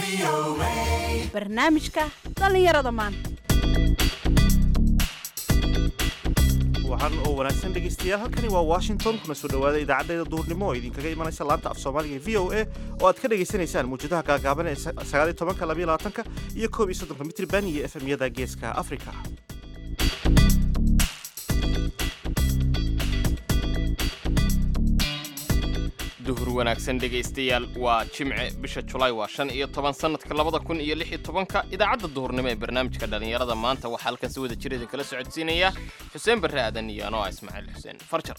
barnaamijka dhallinyarada maanta waxaan oo wanaagsan dhegaystayaal halkani waa washington kuna soo dhowaada idaacaddeeda duhurnimo oo idinkaga imanaysa laanta af soomaaliga v o a oo aad ka dhagaysanaysaan mawjadaha gaagaaban ee sagaaliyo tobanka labayo labaatanka iyo koob iyo soddonka mitriban iyo efemyada geeska afrika duhur wanaagsan dhegaystayaal waa jimce bisha julaay waa shan iyo toban sannadka labada kun iyo lix iyo tobanka idaacadda duhurnimo ee barnaamijka dhallinyarada maanta waxaa halkan si wada jir idinkala socodsiinaya xuseen barre aadan iyo anoo ah ismaaciil xuseen farjar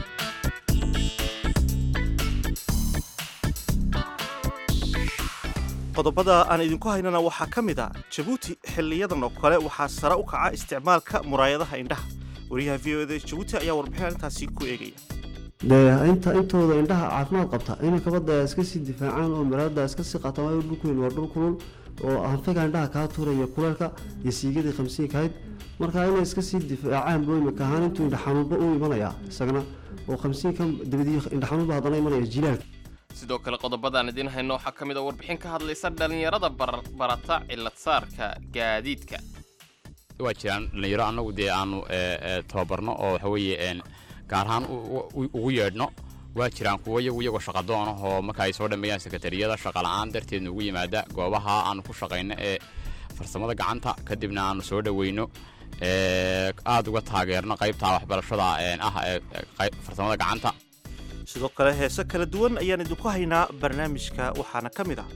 qodobada aan idinku haynana waxaa ka mid a jabuuti xiliyadan oo kale waxaa sare u kaca isticmaalka muraayadaha indhaha wariyaha v o da jabuuti ayaa warbixin arrintaasi ku eegaya dee inta intooda indhaha caafimaad qabta inay kabada iska sii difaacaan oo maraada iska sii qaataan waayo dhulkuweyn waa dhul kulul oo anfaga indhaha kaa tuuraya kuleelka iyo siigadii khamsiinka ahayd marka inay iska sii difaacaan buu imika ahaan intuu indha xanuunba u imanaya isagana oo khamsiinka dabadii indha xanuunba haddana imanaya jilaalka sidoo kale qodobadaan idiin hayno waxaa ka mid a warbixin ka hadlaysa dhallinyarada barata ciladsaarka gaadiidka waa jiraan dhallinyaro annagu dee aanu tababarno oo waxa weeye gaar ahaan ugu yeedhno waa jiraan kuwo iyagu iyagoo shaqadoon ahoo marka ay soo dhammeeyaan sekatariyada shaqala'aan darteedna ugu yimaada goobaha aanu ku shaqayno ee farsamada gacanta kadibna aanu soo dhoweyno aada uga taageerno qaybta waxbarashada ah ee farsamada gacanta sidoo kale heese kala duwan ayaan idinku haynaa barnaamijka waxaana ka mid ah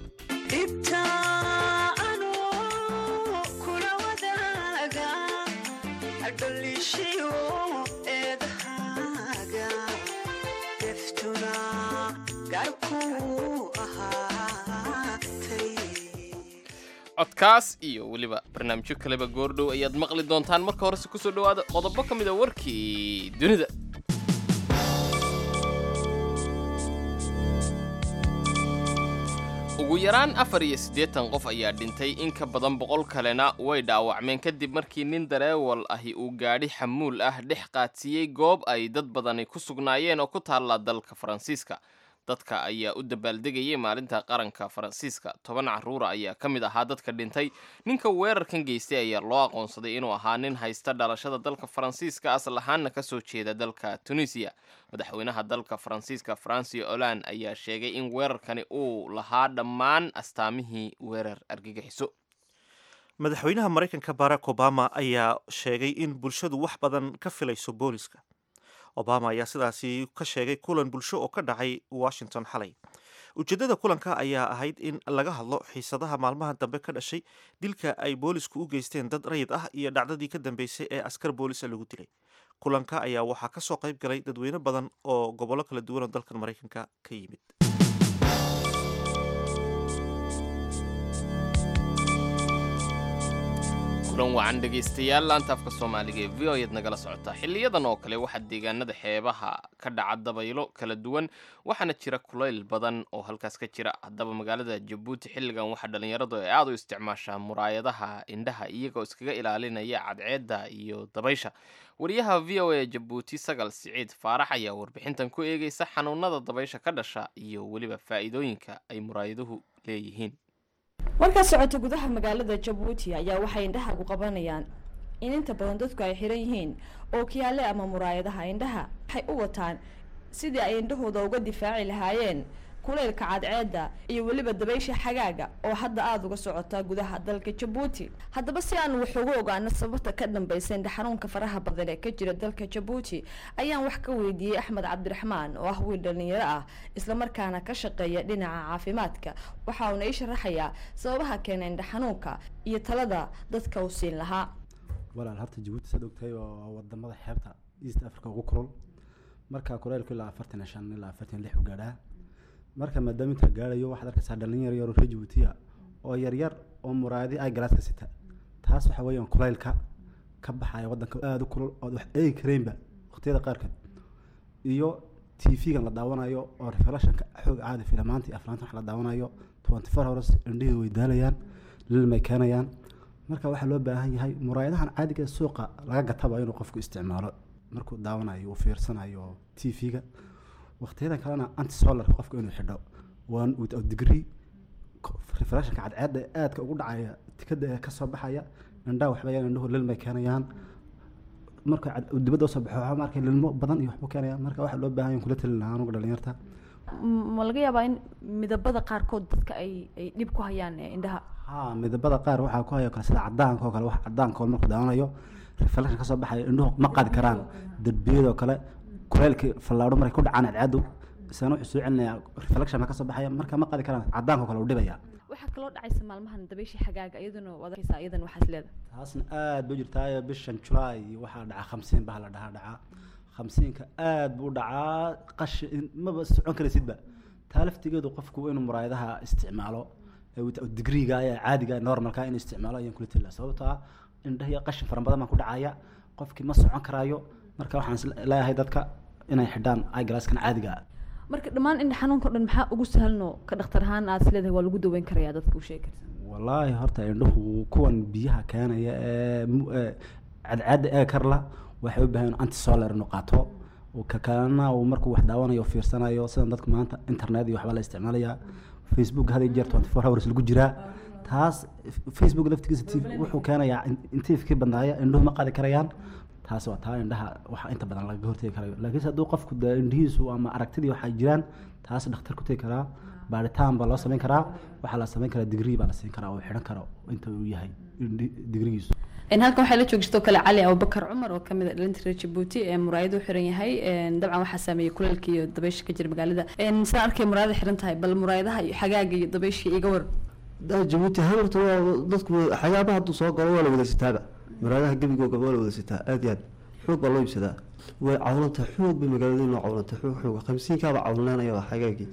codkaas iyo weliba barnaamijyo kaleba goordhow ayaad maqli doontaan marka horese kusoo dhowaada qodobo ka mid a warkii dunida ugu yaraan afar iyo siddeetan qof ayaa dhintay in ka badan boqol kalena way dhaawacmeen kadib markii nin dareewal ahi uu gaadhi xamuul ah dhex qaadsiiyey goob ay dad badani ku sugnaayeen oo ku taalla dalka faransiiska dadka ayaa u dabaaldegayay maalinta qaranka faransiiska toban carruura ayaa ka mid ahaa dadka dhintay ninka weerarkan geystay ayaa loo aqoonsaday inuu ahaa nin haysta dhalashada dalka faransiiska asal ahaanna ka soo jeeda dalka tunisiya madaxweynaha dalka faransiiska francio olan ayaa sheegay in weerarkani uu lahaa dhammaan astaamihii weerar argagixiso madaxweynaha maraykanka barack obama ayaa sheegay in bulshadu wax badan ka filayso booliska obama ayaa sidaasi ka sheegay kulan bulsho oo ka dhacay washington xalay ujeeddada kulanka ayaa ahayd in laga hadlo xiisadaha maalmaha dambe ka dhashay dilka ay boolisku u geysteen dad rayid ah iyo dhacdadii ka dambeysay ee askar boolisa lagu dilay kulanka ayaa waxaa ka soo qayb galay dadweyne badan oo gobollo kala duwan oo dalkan maraykanka ka yimid kulan wacan dhegaystayaal laanta afka soomaaliga ee v o ayaad nagala socotaa xiliyadan oo kale waxaa deegaanada xeebaha ka dhaca dabaylo kala duwan waxaana jira kulayl badan oo halkaas ka jira haddaba magaalada jabuuti xilligan waxaa dhallinyaradu ay aada u isticmaashaa muraayadaha indhaha iyagoo iskaga ilaalinaya cadceedda iyo dabaysha wariyaha v o a jabuuti sagal siciid faarax ayaa warbixintan ku eegaysa xanuunada dabaysha ka dhasha iyo weliba faa'iidooyinka ay muraayaduhu leeyihiin markaa socota gudaha magaalada jabuuti ayaa waxay indhaha ku qabanayaan in inta badan dadku ay xiran yihiin oo kiyaale ama muraayadaha indhaha waxay u wataan sidii ay indhahooda uga difaaci lahaayeen kuleylka cadceedda iyo weliba dabaysha xagaaga oo hadda aada uga socota gudaha dalka jabuuti haddaba si aan wax uga ogaano sababta ka dambeysa indha xanuunka faraha badan ee ka jira dalka jabuuti ayaan wax ka weydiiyey axmed cabdiraxmaan oo ah wiil dhalinyaro ah islamarkaana ka shaqeeya dhinaca caafimaadka waxa uuna ii sharaxayaa sababaha keena indha xanuunka iyo talada dadka uu siin lahaa walaal horta jabuuti saad ogtahay waa wadamada xeebta east africa ugu kulul marka kuleylku ilaa afartan iyo shan ilaa afartan iyo lix u gaadhaa marka maadaama intaa gaarayo waxaad arkaysaa dhalinyar yar oo reer jabuutiya oo yaryar oo muraayadi ay galaaska sita taas waxa weeyaan kulaylka ka baxaya waddanka aada u kulul ood wax eegi karaynba waqtiyada qaarkood iyo t v-gan la daawanayo oo revelashanka xoog caadi filamaanta iyo aflaanta wax la daawanayo twenty four hours indhihii way daalayaan lilmay keenayaan marka waxaa loo baahan yahay muraayadahan caadiga suuqa laga gataba inuu qofku isticmaalo markuu daawanayo uu fiirsanayo t v-ga waqtiyadan kalena antisolarka qofka inuu xidho one without degree reflectionka cadceedda ee aadka ugu dhacaya tikada ee kasoo baxaya indhaha waxba yaan indhuhu lilmay keenayaan marka cad- uu dibadda usoo baxo waxaa markay lilmo badan iyo waxbuu keenayaan marka waxaa loo baahan yahay kula talin lahaa anuga dhalinyarta M- ma laga yaabaa in midabada qaarkood dadka ay ay dhib ku hayaan ee indhaha haa midabada qaar waxaa ku haya kale sida cadaanka oo kale wax cadaanka oo markuu daawanayo reflection kasoo baxaya indhuhu ma qaadi karaan derbiyadoo kale kuleylkii fallaadho markay ku dhacaan cadceeddu isana wuxuu soo celinayaa reflection baa kasoo baxaya marka ma qaadi karaan cadaanka oo kale uu dhibaya waxaa kaloo dhacaysa maalmahan dabayshii xagaaga iyaduna waad arkaysaa iyadan waxaas leedahay taasna aad bay u jirtaayo bishan julaay waxaa dhaca khamsiin baa la dhahaa dhacaa khamsiinka aad buu u dhacaa qashi maba socon karaysidba taa laftigeedu qofku inuu muraayadaha isticmaalo ee wita- digriga ee caadiga ee normalka inuu isticmaalo ayaan kula tali lahaa sababtoo ah indhahiyo qashin fara badan baa ku dhacaya qofkii ma socon karaayo marka waxaan is leeyahay dadka inay xidhaan eyeglasskan caadiga ah marka dhammaan indha xanuunka o dhan maxaa ugu sahalno ka dhakhtar ahaan aad is leedahay waa lagu daweyn karayaa dadka u sheegi karta wallaahi horta indhuhu kuwan biyaha keenaya ee mu- ee cadceadda ee karla waxay u baahan yihiin antisolar inuu qaato oo ka kalena uu markuu wax daawanayo o fiirsanayo sidan dadka maanta internet iyo waxbaa la isticmaalayaa facebook had iyo jeer twenty four hours lagu jiraa taas facebook laftigiisa t wuxuu keenayaa in- intiifkii badnaaya indhuhu ma qaadi karayaan taas waa taa indhaha waxa inta badan lagaga hortegi karayo laakiinse hadduu qofku dee indhihiisu ama aragtidii waxay jiraan taas dhakhtar ku tegi karaa baaritaan baa loo samayn karaa waxaa la samayn karaa digrii baa la siin karaa oo xidhan karo inta uu yahay indhi- digrigiisu Een, halkan waxaa la joogsto kale cali abubakar cumar oo kamid ah dhalinta reer jabuuti ee muraayadu xiran yahay Een, dabcan waxaa saameeyey kuleylka iyo dabaysha ka jira magaalada Een, sidaan arkay muraayada xiran tahay bal muraayadaha iyo xagaaga iyo dabaysha iga war daa jabuuti ahaan horta waa dadku waxyaabaha hadduu soo galo waa la wada sitaaba muraadaha gebigooga waa la wada sitaa aad iyo aad xoog baa loo iibsadaa way cawlanta xoog bay magaalada inoo cawlanta xoog xooga khamsiinkaaba cawlanaanaya waa xagaagii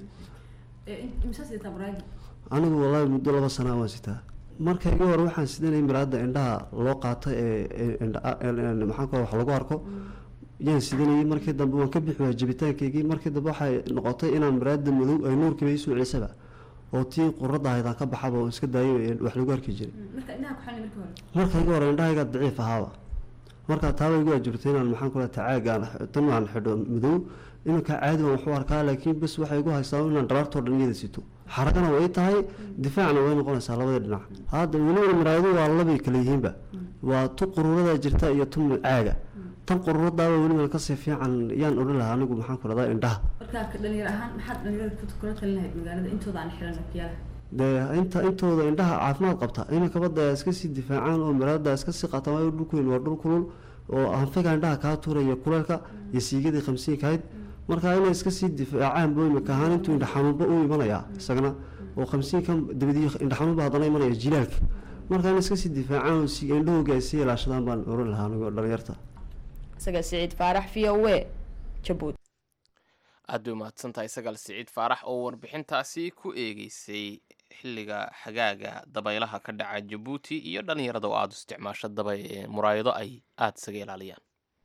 anigu wallaahi muddo laba sanaa waan sitaa marka iga hore waxaan sidanayay miraada indhaha loo qaato ee ee indha- ee- maxaan ku wax lagu arko yaan sidanayay markii dambe waan ka bixi waaya jabitaankaygii markii dambe waxay noqotay inaan miraada madow ay nuurkiiba iisoo celisaba oo tii quradda ahayd aan ka baxaba oo iska daayo ee wax lagu arki jiray marka iga hore indhahayga daciif ahaaba marka taaba igu ajurtay inaan maxaan kula tacaagaan tan aan xidho madow iminka caadi waan waxu arkaa laakiin bes waxay igu haystaa inaan dhabaartoo dhan iyada sito xaragana way tahay difaacna way noqonaysaa labada dhinac hadda weliba maraayadu waa labay kala yihiinba waa tu quruurada jirta iyo tu caaga tan quruuradaaba weliba kasii fiican yaan odhan lahaa anigu maxaan ku radaa indhaha markaa dhalinyar ahaan maxaad dhalinyarada kula talin lahayd magaalada intooda aan xiran okiyaalaha dee inta intooda indhaha caafimaad qabta inay kabada iska sii difaacaan oo maraada iska sii qaataan waayo dhulkuweyn waa dhul kulul oo anfaga indhaha kaa tuuraya kuleelka iyo siigadii khamsiinkahayd marka inay iska sii difaacaan boo imika ahaan intuu indha xanuunba u imanayaa isagana oo khamsiinkan dabadii indha xanuunba haddana imanaya jilaalka marka inay iska sii difaacaan oo si indhahooga ay sii ilaashadaan baan oran lahaa anigoo dhalinyarta isaga siciid faarax v o a jabuuti aad bay umahadsan tahay sagaal siciid faarax oo warbixintaasi ku eegeysay xilliga xagaaga dabaylaha ka dhaca jabuuti iyo dhallinyarada oo aada u isticmaasho daba ee muraayado ay aada isaga ilaaliyaan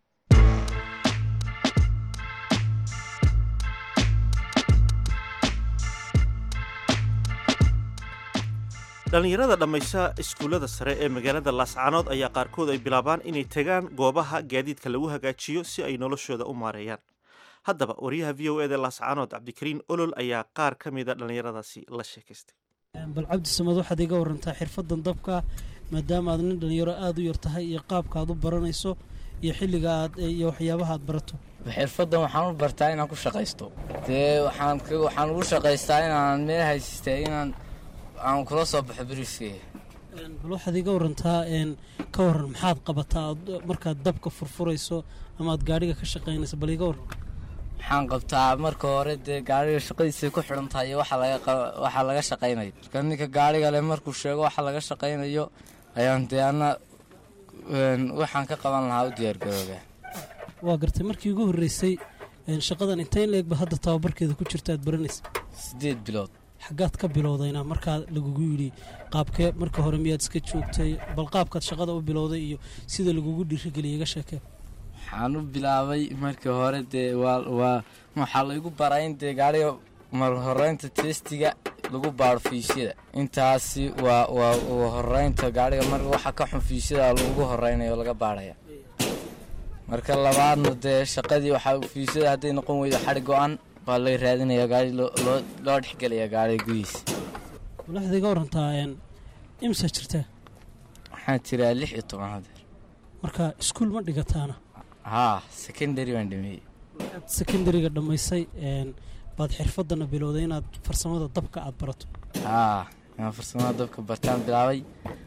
dhallinyarada dhammaysa iskuullada sare ee magaalada laascaanood ayaa qaarkood ay bilaabaan inay tagaan goobaha gaadiidka lagu hagaajiyo si ay noloshooda u maareeyaan haddaba wariyaha v o eda laascaanood cabdikariin olol ayaa qaar ka mida dhallinyaradaasi la sheekaystay bal cabdi samad waxaad iga warantaa xirfadan dabka maadaama aad nin dhalinyaro aada u yar tahay iyo qaabka aad u baranayso iyo xilliga aad iyo waxyaabaha aad barato xirfadan waxaan u bartaa inaan ku shaqaysto dee waxaan k waxaan ugu shaqaystaa inaan meel haysistay inaan aan kula soo baxo beriskeyga bal waxaad iga warantaa n ka waran maxaad qabataa aad markaad dabka furfurayso ama aad gaadhiga ka shaqaynayso bal iga waran waxaan qabtaa marka hore dee gaariga shaqadiisay ku xidhan tahay iyo waxa laga qa- waxa laga shaqaynayo marka ninka gaariga leh markuu sheego waxa laga shaqaynayo ayaan dee anna een, waxaan ka qaban lahaa u diyaargarooba waa gartay markii ugu horreysay n shaqadan intayn la-egba hadda tababarkeeda ku jirta aad baranaysa siddeed bilood xaggaad ka bilowdayna markaa lagugu yidhi qaabkee marka hore miyaad iska joogtay bal qaabkaad shaqada u bilowday iyo sida lagugu dhiirigeliyay iga sheekee waxaan u bilaabay markii hore dee waa waa waxaa laygu baraa in dee gaariga mar horeynta testiga lagu baaro fiisyada intaasi waa waa waa horeynta gaariga mar waxa ka xun fiisyada lagu horeynayo oo laga baaraya marka labaadna dee shaqadii waxaa fiisyada hadday noqon weydo xadhi go-an baa laga raadinaya gaari loo loo loo dhexgelaya gaariga gudihiisa bal waxaad iga warantaa een, imsa jirtaa waxaan jiraa lix iyo toban hadeer marka iskuul ma dhigataana haa secondary baan dhameeyey secondariga dhammaysay een, baad xirfadana bilowday inaad farsamada dabka aad barato haa aan farsamada dabka bartaan bilaabay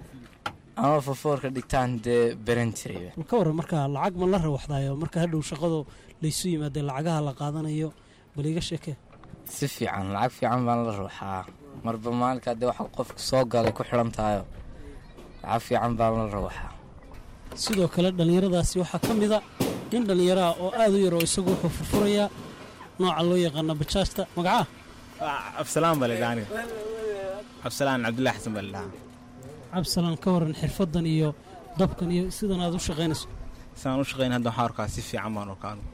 ama fofoorka dhigtaan dee baran jirayba bal ka waran marka lacag ma la rawaxdaayo marka hadhow shaqadu laysu yimaadee lacagaha la qaadanayo bal iga sheekee si fiican lacag fiican baan la ruuxaa marba maalinkaa dee waxa qofku soo galay ku xidhan tahayo lacag fiican baan la ruuxaa sidoo kale dhallinyaradaasi waxaa ka mida nin dhallinyaraha oo aad u yar oo isagu wuxuu furfurayaa nooca loo yaqaana bajaajta magaca absalaan baa la dhahaa aniga absalaan cabdullahi xasan baa la dhahaa cabsalaan ka waran xirfadan iyo dabkan iyo sidan aad u shaqaynayso sidaan u shaqeyn hadda waxaan arkaa si fiican baan arkaa anigu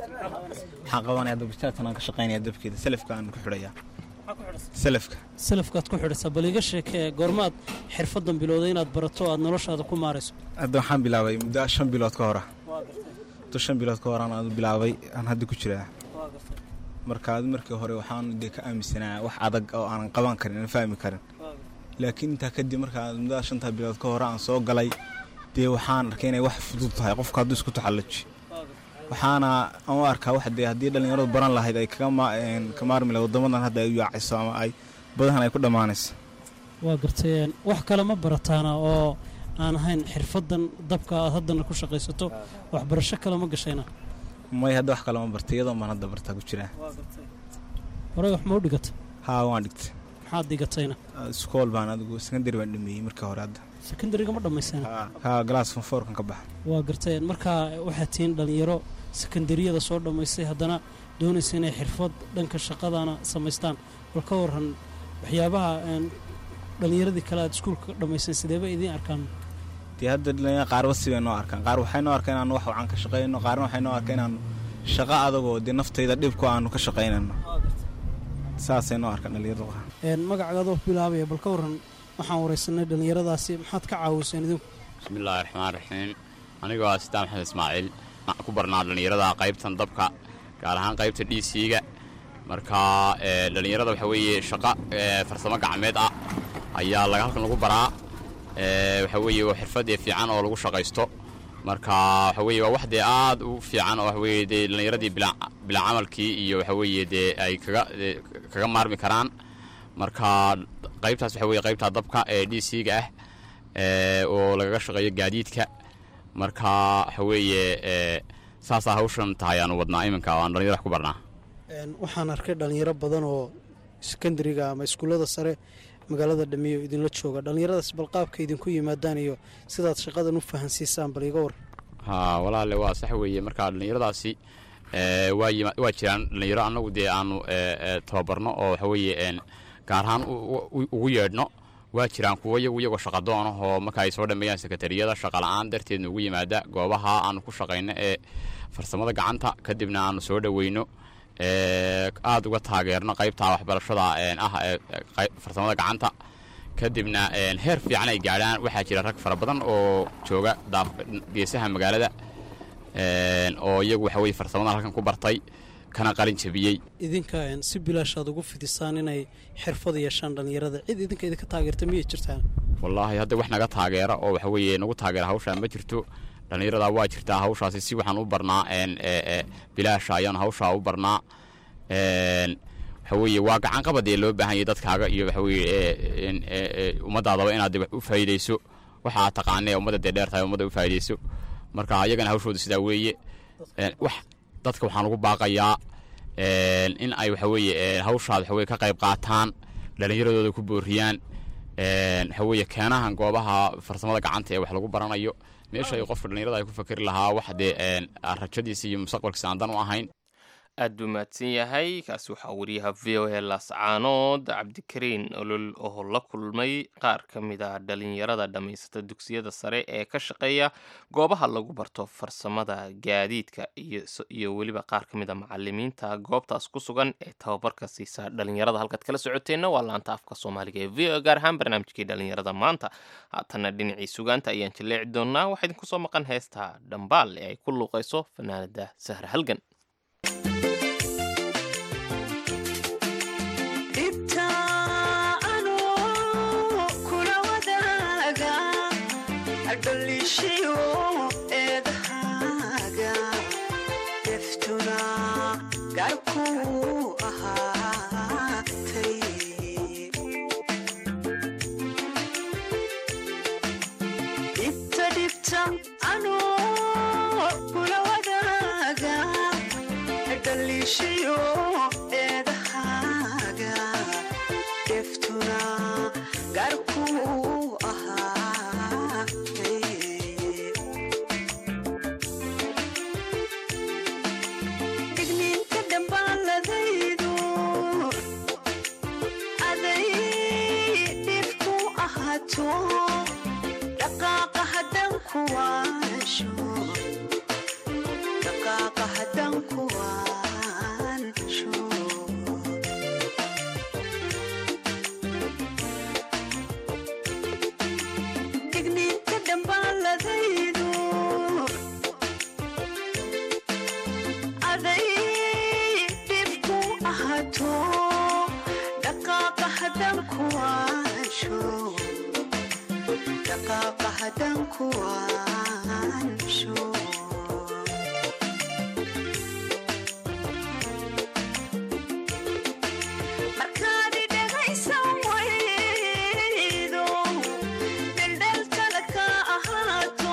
waxaan qabanaya hadda bajaajtan aan ka shaqeynaya dabkeeda salafka aan ku xidhaya salafka salafkaad ku xidhaysaa bal iga sheekee goormaad xirfadan bilowday inaad barato oo aad noloshaada ku maarayso hadda waxaan bilaabay muddo shan bilood ka hora muddo shan bilood ka hor aan adu bilaabay aan hadda ku jiraa marka adu markii hore waxaan dee ka aaminsanaa wax adag oo aanan qaban karin aan fahmi karin laakiin intaa kadib markaa muddada shantaa bilood ka hore aan soo galay dee waxaan arkay inay wax fudud tahay qofka hadduu isku taxallaji waxaana aan u arkaa wax dee haddii dhallinyaradu baran lahayd ay kaga ma- een, ka maarmi lahayd waddamadan hadda ay u yaacayso ama ay badahan ay ku dhammaanayso waa gartay een, wax kale ma barataana oo aan ahayn xirfadan dabka aad haddana ku shaqaysato waxbarasho kale ma gashayna may hadda wax kale ma bartay iyadoo baan hadda bartaa ku jiraa horey wax ma u dhigata haa waan dhigtay maxaad dhigatayna iskool baan adigu secondary baan dhameeyey markii hore hadda secondariga ma dhammaysana haa galaas fonfoorkan ka baxa waa gartay markaa waxaad tihiin dhallinyaro sekandariyada soo dhammaystay haddana doonaysa inay xirfad dhanka shaqadana samaystaan bal ka waran waxyaabaha een, dhallinyaradii kale aad iskuulka ka dhammayseen sideeba idiin arkaan dee hadda dhalinyarada qaarba sibay noo arkaan qaar waxay noo arkaan inaanu wax wacan ka shaqayno qaarna waxay noo arkaan inaanu shaqo adagoo dee naftayda dhibku aanu ka shaqaynayno saasay noo arkaan dhalinyaradu qaar Een, magacaagadoo bilaabaya bal ka waran waxaan waraysanay dhallinyaradaasi maxaad ka caawiseen idinku bismillaahi raxmaan raxiim anigoo ah sidaan maxamed ismaaciil waxaan ku barnaa dhallinyarada qaybtan dabka gaar ahaan qaybta d c-ga marka ee, dhallinyarada waxa weeye shaqo ee, farsamo gacmeed ah ayaa laga halkan lagu baraa ee, waxa weeye waa xirfad ee fiican oo lagu shaqaysto marka waxa weeye waa wax dee aad u fiican oo waxa weeye dee dhallinyaradii bilaa bilaa camalkii iyo waxa weeye dee ay kaga dee kaga maarmi karaan marka qaybtaas waxa weeye qaybta dabka ee d c-ga ah ee, oo lagaga shaqeeyo gaadiidka marka waxa weeye ee, saasaa hawshan tahay aanu wadnaa iminka oo aan dhallinyaro wax ku barnaa Een, waxaan arkay dhallinyaro badan oo sekandariga ama iskuullada sare magaalada dhameeyo idinla jooga dhallinyaradaas bal qaabka idinku yimaadaan iyo sidaad shaqadan u fahansiisaan bal iga war haa walaale waa sax weeye marka dhallinyaradaasi ee, waa yima- waa jiraan dhallinyaro annagu dee aanu ee, ee, tababarno oo waxa weeye een, gaar ahaan u- u- ugu yeedhno waa jiraan kuwo iyagu iyagoo shaqadoona oo marka ay soo dhammeeyaan sekatariyada shaqala'aan darteed nugu yimaada goobaha aanu ku shaqayno ee farsamada gacanta kadibna aanu soo dhoweyno ee, aad uga taageerno qaybta waxbarashada een, ah ee ee, qay- farsamada gacanta kadibna een, heer fiican ay gaadhaan waxaa jira rag fara badan oo jooga daaf geesaha magaalada een, oo iyagu waxa weye farsamada halkan ku bartay kana qalin jabiyey idinka een, si bilaashaad ugu fidisaan inay xirfad yeeshaan dhallinyarada cid idinka idinka taageerta miyay jirtaan wallaahi hadda wax naga taageera oo waxa weeye nagu taageera hawshaa ma jirto dhallinyarada waa jirtaa hawshaasi si waxaan u barnaa een, ee, ee, bilaasha ayaanu hawshaa u barnaa een, waxa weeye waa gacan qabad ee loo baahan yahay dadkaaga iyo waxa weeye ee, een, ee, ee, ummadaadaba inaad dee wax u faa'iidayso waxa aad taqaanee ummadda dee dheer tahay ummadda u faa'iidayso marka ayagana hawshooda sidaa weeye een, wax dadka waxaan ugu baaqayaa een, in ay waxa weeye ee, hawshaad waxa weye ka qayb qaataan dhallinyaradooda ku booriyaan een, waxa weeye keenahan goobaha farsamada gacanta ee wax lagu baranayo meesha ay qofka dhallinyarada ay ku fakeri lahaa wax dee een, rajadiisa iyo mustaqbalkiisa aan dan u ahayn aad buu mahadsan yahay kaasi waxaa wariyaha v o a laascaanood cabdikariin olol oo la kulmay qaar ka mid a dhalinyarada dhammaysata dugsiyada sare ee ka shaqeeya goobaha lagu barto farsamada gaadiidka iyo s- iyo weliba qaar ka mid a macalimiinta goobtaas ku sugan ee tababarka siisa dhalinyarada halkaad kala socoteenna waa laanta afka soomaaliga ee v o a gaar ahaan barnaamijkii dhalinyarada maanta haatana dhinacii sugaanta ayaan jaleeci doonaa waxaa idinku soo maqan heesta dhambaal ee ay ku luuqayso fanaanada sahra halgan dhibta anoo dhaliishiyo eedahaaga deftuna gaarkuu ahaatay dhibta dhibta anoo kula wadaaga dhaliishiyo eedahaaga deftuna gaarkuu ahaatay digniinta dhambaaladaydu aday dhibku ahaato dhaqaaqa haddan kuwaansho dhaqaaqa haddan kuwaansho digniinta dhambaaladaydu aday dhibku ahaato dhaqaaqa haddan kuwaansho dhaqaaqa haddan kuwaansho markaad dhegaysan waydo daldalkala ka ahaato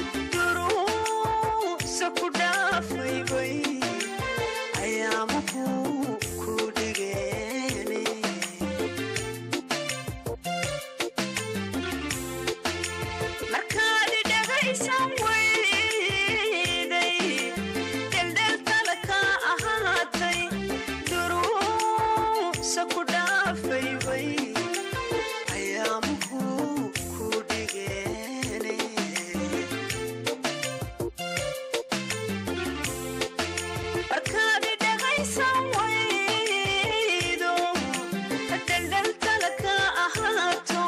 duruusa ku dhaafaybay ayaamuhu ku dhigeene markaad dhegaysan wayday daldalkala ka ahaatay duruusa ku dhaafaybay ayaamuhu ku dhigeene markaad dhegaysan waydo daldalkala ka ahaato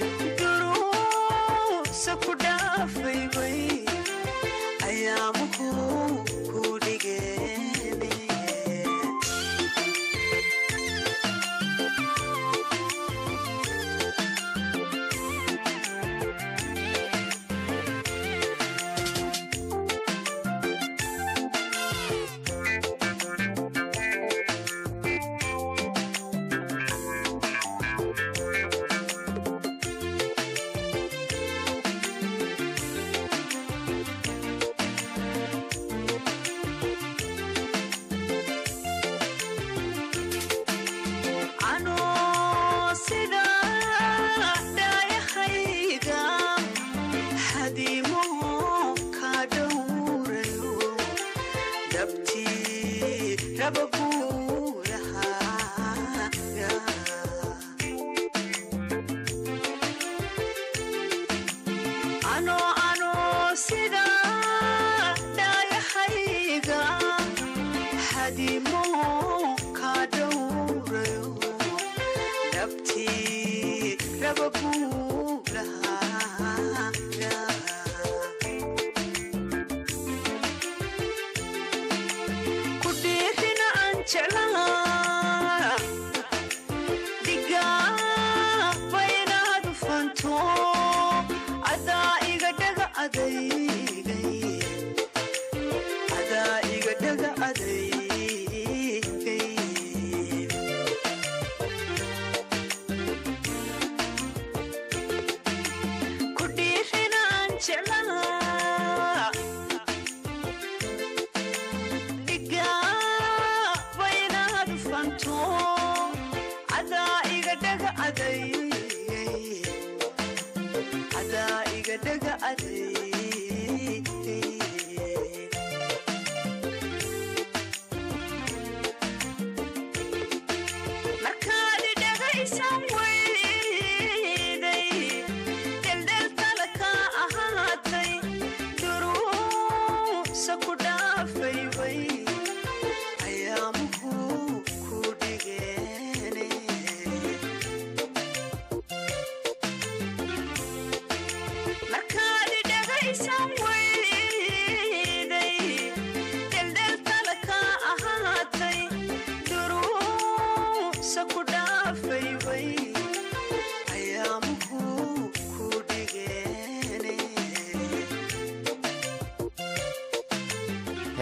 duruusa ku dhaafaybay ayaamuhu ku dhigeene anoo sida dhaayahayga xadiimo ka dhowrayo dhabtii rabaguulahaaga anoo anoo sida dhaayahayga xadiimo ka dhowrayo dhabtii rabaguulahaaga ku dhiirina aan jeclaa digaaba inaad ufanto adaa iga dhaga adaygay adaa iga dhaga adaygay ku dhiirina aan jeclaa digaaba inaad ufanto adaa iga dhaga adaygay adaa iga dhaga adaygay markaad dhegaysan wayday daldalkala ka ahaatay duruusa ku dhaafaybay ayaamuhu ku dhige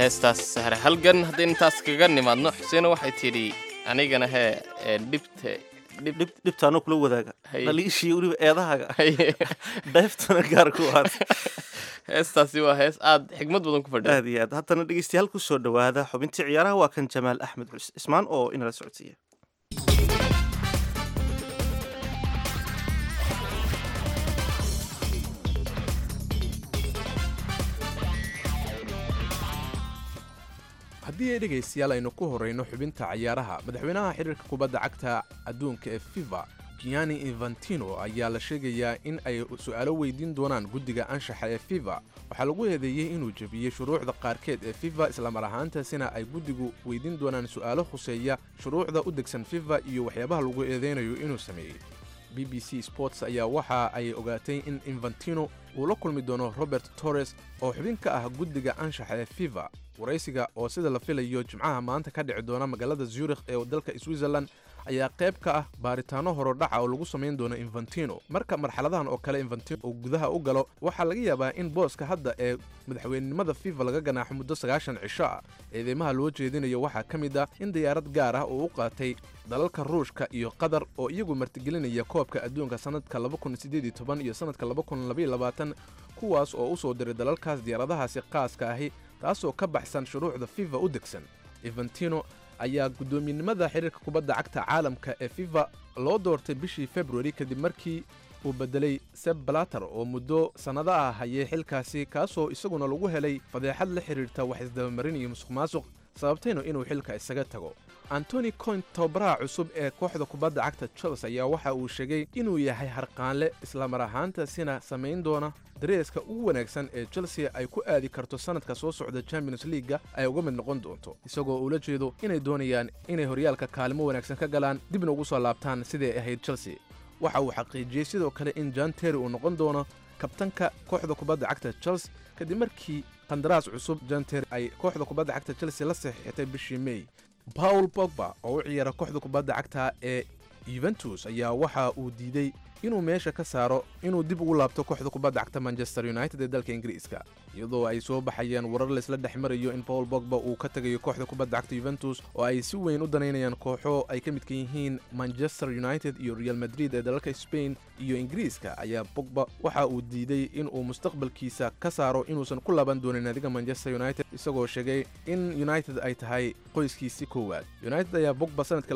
heestaas sahre halgan haddaynu intaas kaga nimaadno xuseena waxay tidhi anigana hee ee dhibta dhib dhibtaanoo kula wadaaga Haye. dhaliishiiyo weliba eedahaaga dheeftana gaar ku aad heestaasi waa hees aad xigmad badan ku fadhiya aad iyo aad haddana dhegeystayaal ku soo dhowaada xubintii ciyaaraha waa kan jamaal axmed xus ismaan oo inala socodsiiya haddii ay dhegaystayaal aynu ku horrayno xubinta cayaaraha madaxweynaha xiriirka kubadda cagta adduunka ee fifa gianni infantino ayaa la sheegayaa in ay su'aalo weydiin doonaan guddiga anshaxa ee fifa waxaa lagu eedeeyey inuu jebiyey shuruucda qaarkeed ee fifa islamar ahaantaasina ay guddigu weydiin doonaan su'aalo khuseeya shuruucda u degsan fifa iyo waxyaabaha lagu eedeynayo inuu sameeyey b b c sports ayaa waxa ay ogaatay in infantino uu la kulmi doono robert torres oo xubin ka ah guddiga anshaxa ee fifa waraysiga oo sida la filayo jimcaha maanta ka dhici doona magaalada zurikh ee dalka switzerland ayaa qayb ka ah baaritaano horodhaca oo lagu samayn doono infantino marka marxaladahan oo kale infantino uu gudaha u galo waxaa laga yaabaa in booska hadda ee madaxweynenimada fifa laga ganaaxo muddo sagaashan cisho ah eedeymaha loo jeedinayo waxaa ka mid ah in diyaarad gaar ah uu u qaatay dalalka ruushka iyo qatar oo iyagu martigelinaya koobka adduunka sannadka iyo sannadka kuwaas oo u soo diray dalalkaas diyaaradahaasi qaaska ahi taasoo ka baxsan shuruucda fifa u degsan infantino ayaa guddoomiyenimada xiriirka kubadda cagta caalamka ee fifa loo doortay bishii februari kadib markii uu beddelay seb balater oo muddo sannado ah hayay xilkaasi kaasoo isaguna lagu helay fadeexad la xidhiirta wax isdabamarin iyo musuq maasuq sababtayna inuu xilka isaga tago antoni coint tababaraha cusub ee kooxda kubadda cagta chels ayaa waxa uu sheegay inuu yahay harqaanle islamar ahaantaasina samayn doona dareeska ugu wanaagsan ee chelsea ay ku aadi karto sannadka soo socda champions leaga ay uga mid noqon doonto isagoo uula jeedo inay doonayaan inay horyaalka kaalimo wanaagsan ka galaan dibna ugu soo laabtaan siday ahayd chelsea waxa uu xaqiijiyey sidoo kale in john terry uu noqon doono kabtanka kooxda kubadda cagta chels kadib markii qandaraas cusub john terry ay kooxda kubadda cagta chelsea la saxiixatay bishii may paul bogba oo u ciyaara kooxda kubadda cagta ee yuventus ayaa waxa uu diiday inuu meesha ka saaro inuu dib ugu laabto kooxda kubadda cagta manchester united ee dalka ingiriiska iyadoo ay soo baxayaan warar laysla dhex marayo in paul bogba uu ka tegayo kooxda kubadda cagta yuventus oo ay si weyn u danaynayaan kooxo ay ka midka yihiin manchester united iyo real madrid ee dalalka spain iyo ingiriiska ayaa bogba waxa uu diiday inuu mustaqbalkiisa ka saaro inuusan ku laaban doonin naadiga manchester united isagoo sheegay in united ay tahay qoyskiisi koowaad united ayaa bogba sanadka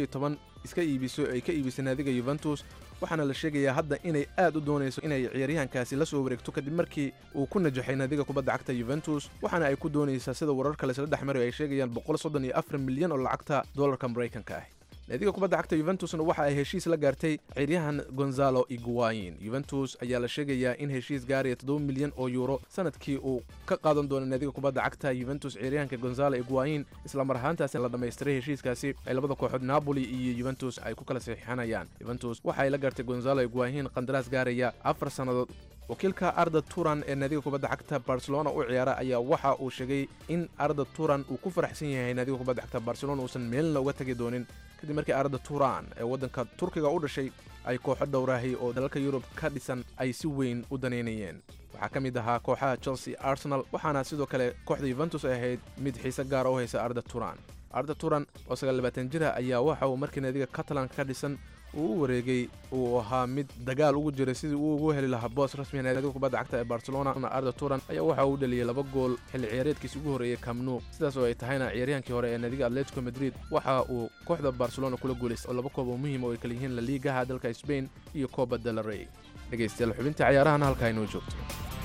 iska iibiso ay ka iibisay naadiga yuventus waxaana la sheegayaa hadda inay aad u doonayso inay ciyaaryahankaasi la soo wareegto kadib markii uu ku najaxay naadiga kubadda cagta yuventus waxaana ay ku doonaysaa sida wararka laysla dhex marayo ay sheegayaan milyan oo lacagta dollarka maraykanka ah naadiga kubadda cagta yuventusna waxa ay heshiis la gaartay ciyaaryahan gonzalo iguayin yuventus ayaa la sheegayaa in heshiis gaaraya toddoba milyan oo yuuro sanadkii uu ka qaadan doono naadiga kubadda cagta yuventus ciyaaryahanka gonzalo iguayin islamar ahaantaasi la dhammaystiray heshiiskaasi ay labada kooxood napoli iyo yuventus ay ku kala saxiixanayaan yuventus waxa ay la gaartay gonzalo iguayin qandaraas gaaraya afar sannadood wakiilka arda turan ee naadiga kubadda cagta barcelona u ciyaara ayaa waxa uu sheegay in arda turan uu ku faraxsan yahay naadiga kubadda cagta barcelona uusan meelna uga tagi doonin kadib markii arda turan ee waddanka turkiga u dhashay ay kooxo dhowraahay oo dalalka yurub ka dhisan ay si weyn u danaynayeen waxaa ka mid ahaa kooxaha chelsea arsenal waxaana sidoo kale kooxda yuventus ay ahayd mid xiise gaara u haysa arda turan arda turan oo sagaalbaatan jira ayaa waxa uu markii naadiga catalanka ka dhisan uu u wareegay uu ahaa mid dagaal ugu jiray sidii uu ugu heli lahaa boos rasmiga naadiga kubadda cagta ee barcelona arda turan ayaa waxa uu dhaliyey laba gool xilli ciyaareedkiisi ugu horreeyey camnu sidaas oo ay tahayna ciyaaryahankii hore ee naadiga atletico madrid waxa uu kooxda barcelona kula guulaystay oo laba koob oo muhiim oo ay kala yihiin laliigaha dalka spain iyo coba del rey dhegaystayaal xubinta ciyaarahana halkaa inoo joogto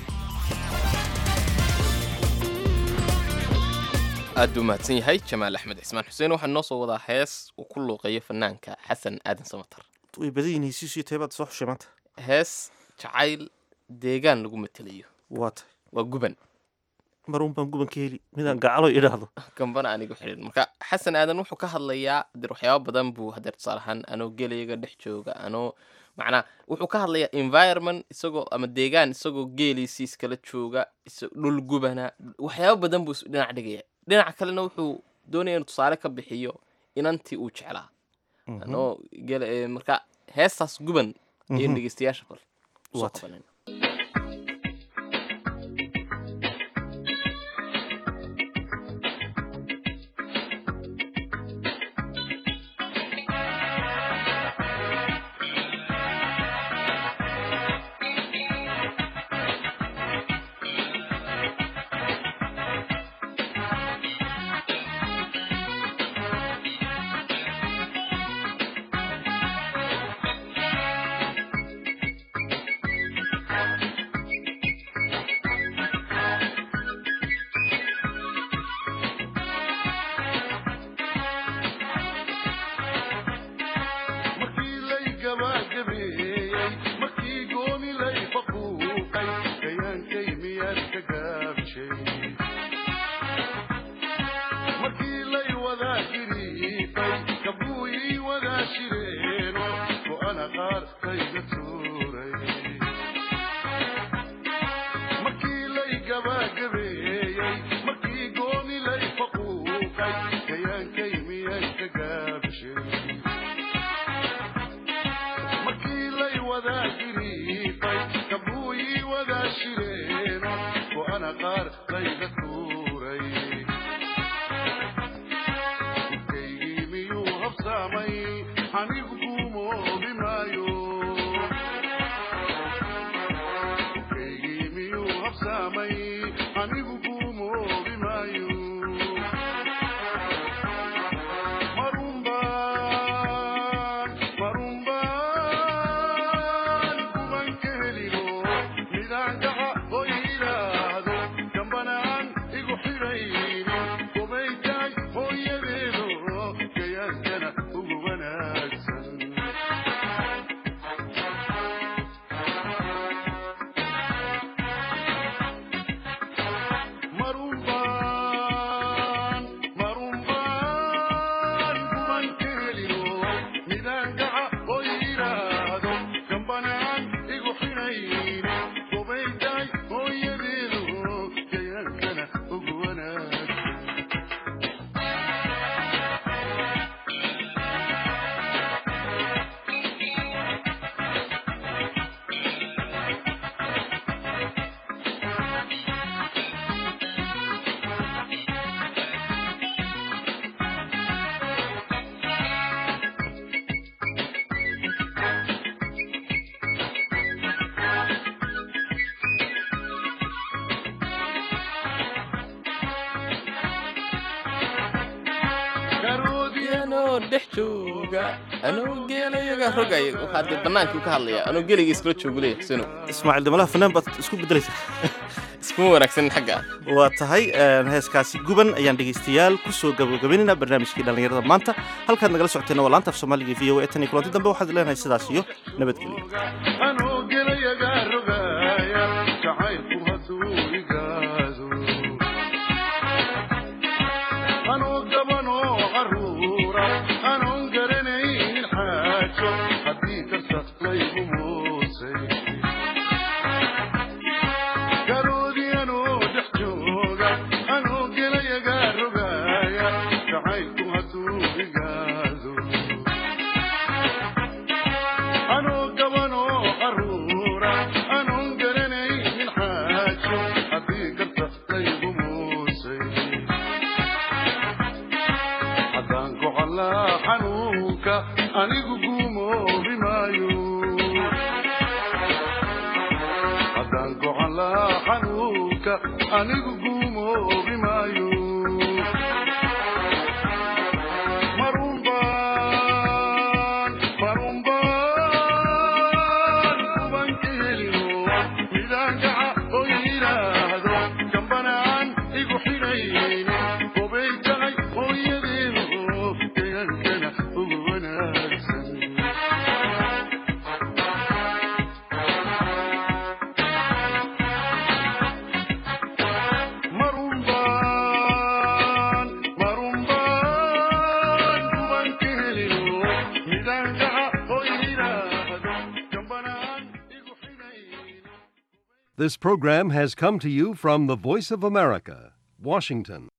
aad buu mahadsan yahay jamaal axmed cismaan xuseen waxaa noo soo wadaa hees uu ku luuqeeyo fanaanka xasan aadan samatar way badan yihiin hesiisiyo teebaad soo xushay maanta hees jacayl deegaan lagu matelayo waa tahay waa guban maruun baan guban ka heli midaan gacalo idhaahdo gambana anigu xidhin marka xasan aadan wuxuu ka hadlayaa hadeer waxyaaba badan buu hadeer tusaale ahaan anoo geelayaga dhex jooga anoo macnaa wuxuu ka hadlayaa environment isagoo ama deegaan isagoo geeliisii iskala jooga dhul gubana waxyaaba badan buu dhinac dhigaya dhinaca kalena wuxuu doonaya inuu tusaale ka bixiyo inantii uu jeclaa anoo geel marka heestaas guban iyo dhegeystayaasha bal soo qabanayna anigu guumoobi maayo kaygii miyuu habsaamay anigu guumoobi maayo marunbaan marunbaan kuban ka helino midaan gaca oo yidhaahdo gambanaan igu xidhaynin gobaytaay hooyadeedo gayaaskana ugu wanaagsan marunbaan marunbaan kuban ka helino midaan gaca oo yidhaahdo gambanaan igu xidhaynin gobaytaay hooyadeedo gayaaskana ugu wanaagsan anoo dhex jooga anoo geelayaga rogay waxaa dee bannaankii ka hadlaya anoo geeliga iskula joogu leeyahay xuseno ismaaciil damalaha fanaan baad isku bedelaysa iskuma wanaagsanin xagga waa tahay een, heeskaasi guban ayaan dhegaystayaal ku soo gabagabaynayna barnaamijkii dhallinyarada maanta halkaad nagala socoteena waa laanta af soomaaliga v o e tan iyo kulanti dambe waxaad leenahay sidaas iyo nabadgelyo anoo gelayaga rogaaya jacaylku hadduu igaado anoo gabanoo caruura anoon garanaynin xaajo haddii karta laygu moosay garoodii anoo dhex jooga anoo gelayaga rogaaya jacaylku hadduu igaado anoo gabanoo caruura anoon garanaynin xaajo haddii garta laygu muusay haddaan gocolaa xanuunka anigu guumoobi maayo haddaan gocolaa xanuunka anigu guumoobi maayo marunbaan marunbaan kuban ka helino midaan gaca oo yidhaahdo gambanaan igu xidhaynin gobay tahay hooyadeedo deegaankana ugu wanaagsan marunbaan marunbaan kuban ka helino midaan gaca oo yidhaahdo gambanaan This program has come to you from the Voice of America, Washington.